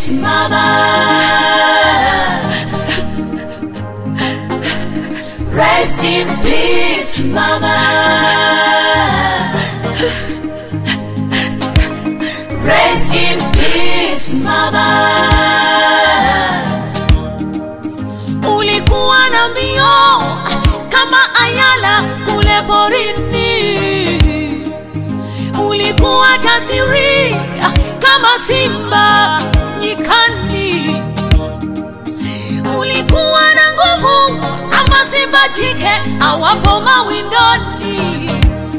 peace, mama. Rest in peace, mama. Rest in peace, mama. Ulikuwa na mbio kama ayala kule porini, ulikuwa jasiri kama simba nyikani, ulikuwa na nguvu kama simba jike awapo mawindoni.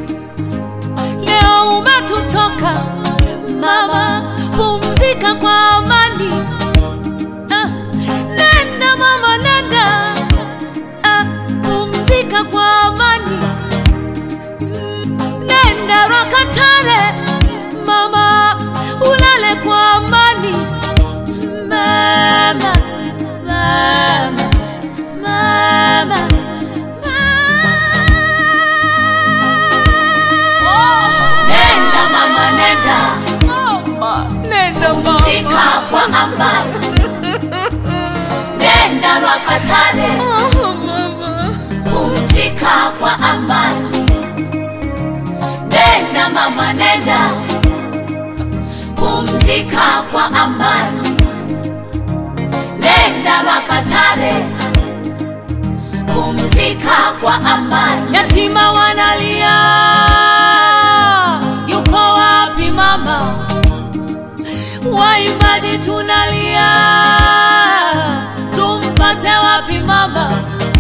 Leo umetutoka mama, pumzika kwa amani. Ah, nenda mama, nenda ah, pumzika kwa amani. Nenda Rakatare mama, ulale kwa amani. Mama, mama, mama, mama. Nenda mama, nenda Nenda pumzika kwa amani. Nenda Rakatare pumzika kwa amani. Nenda mama, nenda pumzika kwa amani. Nenda Makatare pumzika kwa amani. Yatima wanalia, yuko wapi mama? Waimbaji tunalia, tumpate wapi mama?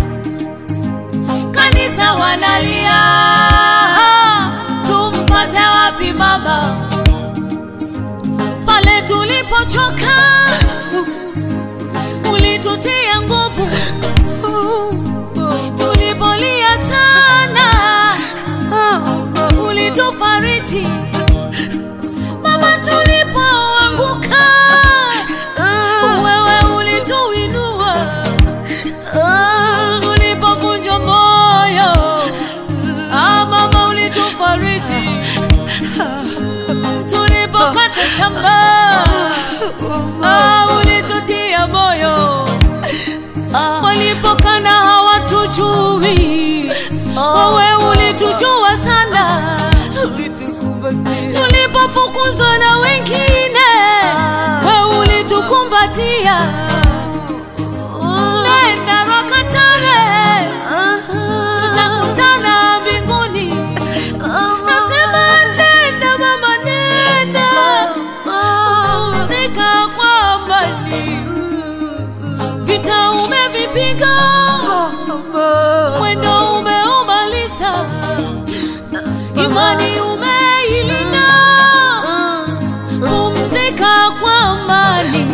Kanisa wanalia, tumpate wapi mama? Pale tulipochoka, ulitutia nguvu. Tulipolia sana, ulitufariji. Mama, tulipoanguka, wewe ulituinua. Tulipovunjwa moyo, ah, mama ulitufariji. Tulipokata tamaa, ah, ulitutia moyo. Walipokana hawatujui, wewe ulitujua sana. Tulipofukuzwa na wengine, wewe ulitukumbatia. Nenda Rakatare, tutakutana mbinguni. Nasema nenda mama, nenda pumzika kwa amani. Vita umevipiga, mwendo umeumaliza, imani umeilinda. Pumzika kwa amani.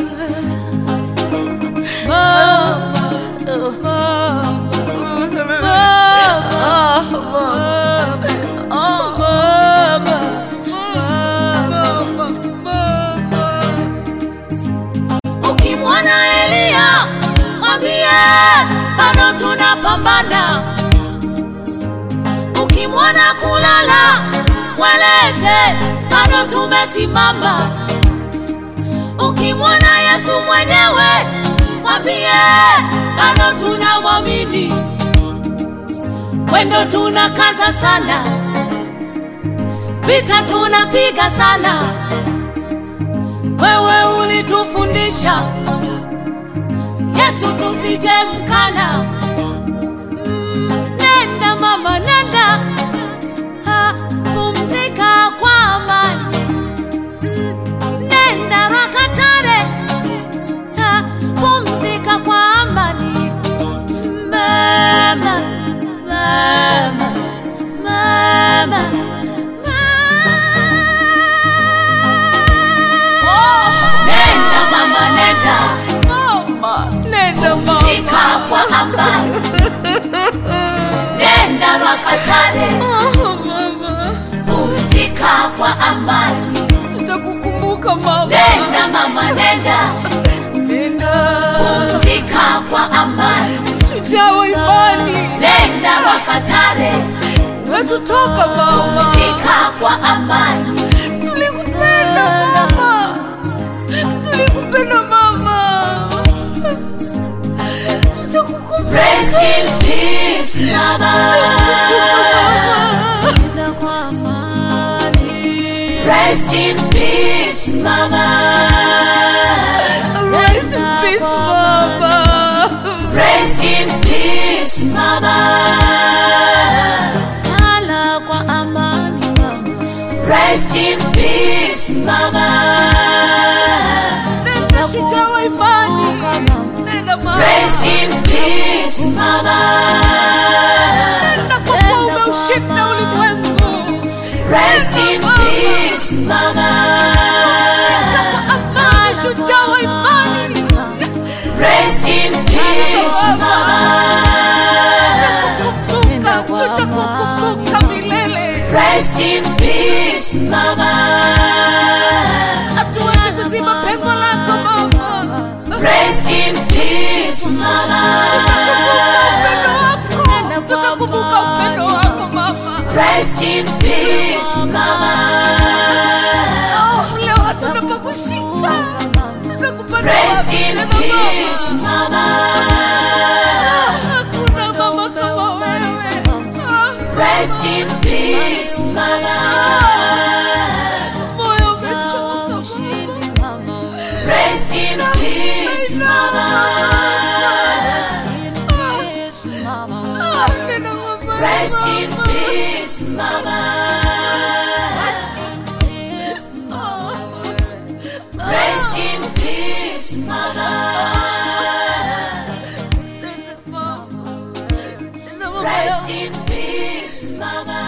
Ukimwona Elia mwambie bado tunapambana. Ukimwona kulala mweleze bado tumesimama. Ukimwona Yesu mwenyewe mwambie bado tunamwamini. Mwendo tunakaza sana, vita tunapiga sana. Wewe ulitufundisha Yesu tusije mkana. Mm, Nenda mama, nenda ha, pumzika kwa amani. Mm, Nenda Rakatare ha, pumzika kwa amani. Mama, mama, mama, mama. Nenda mama, nenda Nenda pumzika kwa amani. Nenda Rakatare pumzika kwa amani. Tutakukumbuka mama. Nenda mama, nenda Nenda. pumzika kwa amani. Shujaa wa imani. Nenda Rakatare Wetutoka mama. pumzika kwa amani. Tulikupenda mama. Tulikupenda. Rest in peace, mama. Nenda kwa amani. Rest in peace, mama. Rest in peace, Mama. Rest in peace, mama. Lala kwa amani, mama. Rest in peace, mama. Nenda shujaa wa imani. Nenda mama. Rest in peace, mama. Nenda kwa kuwa umeushinda ulimwengu. Rest in peace, mama. Nenda kwa amani, shujaa wa imani. Rest in peace, mama. Tutakukumbuka, tutakukumbuka milele. Rest in peace, mama. Hatuwezi kuzima pengo lako mama. Rest in peace, mama. Tutakumbuka upendo wako mama. Rest in peace, mama. Oh, leo hatuna pa kushika. Tutakupenda Rest wapi in tena peace, mama? mama. Hakuna mama kama wewe. Rest in peace, mama. Moyo umechoka mama. Rest in peace, mama. Ah, nena mama, Rest in mama. peace, mama. Rest in peace, mama. Nena mama. Nena mama Rest yangu. in peace, mama.